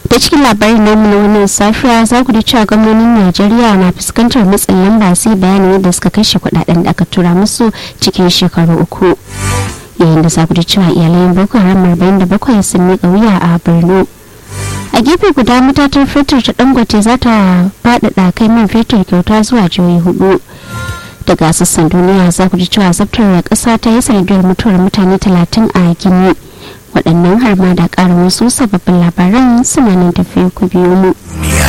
da cikin labarin namu na wannan safiya za ku ji cewa gwamnonin najeriya na fuskantar matsin lamba sai bayani yadda suka kashe kudaden da aka tura musu cikin shekaru uku yayin da za ku ji cewa iyalayen boko haram arba'in da bakwai sun miƙa wuya a borno a gefe guda matatar fetur ta dangote za ta faɗaɗa kai man fetur kyauta zuwa jihohi hudu daga sassan duniya za ku ji cewa zabtar ƙasa ta yi sanadiyar mutuwar mutane talatin a gini waɗannan har ma da ƙarin wasu sababbin labaran suna nan tafiya ku biyo mu.